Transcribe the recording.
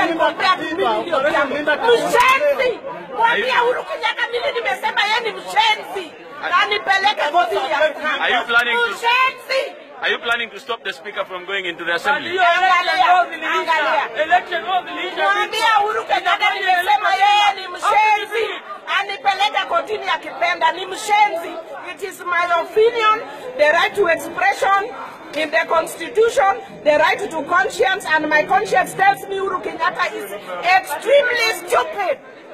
and compare to mimi ndio jambo. Mshenzi. Mwambie Uhuru Kenyatta mimi nimesema yeye ni mshenzi. Na nipeleke kotini ya Are you planning to- Mshenzi. Are you planning to stop the speaker from going into the assembly? Angalia, angalia. Election law ziliisha. Mwambie Uhuru Kenyatta nimesema yeye ni mshenzi, anipeleke kotini akipenda. Ni mshenzi. It is my opinion, the right to expression in the constitution, the right to conscience, and my conscience tells me Uhuru Kenyatta is extremely stupid.